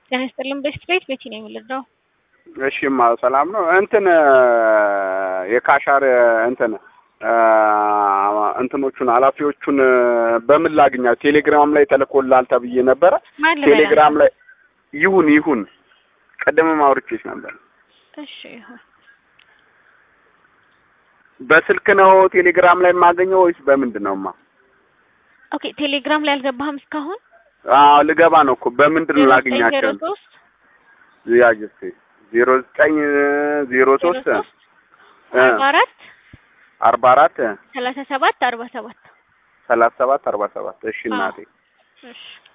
ጤና ይስጥልን። ቤስት ቤት ቤቲ ነው የምልደው። እሺማ ሰላም ነው። እንትን የካሻር እንትን እንትኖቹን ኃላፊዎቹን በምን ላግኛው? ቴሌግራም ላይ ተልኮላል ተብዬ ነበረ። ማን ልበላ? ቴሌግራም ላይ ይሁን ይሁን፣ ቀደምም አውርቼሽ ነበር። እሺ ይሁን። በስልክ ነው ቴሌግራም ላይ የማገኘው ወይስ በምንድን ነው? ማ ኦኬ ቴሌግራም ላይ አልገባህም እስካሁን? አዎ ልገባ ነው እኮ በምንድን ነው ላገኛቸው? ዜሮ ሶስት ያጅ እስኪ ዜሮ ዘጠኝ ዜሮ ሶስት አርባ አራት አርባ አራት ሰላሳ ሰባት አርባ ሰባት ሰላሳ ሰባት አርባ ሰባት እሺ እናቴ እሺ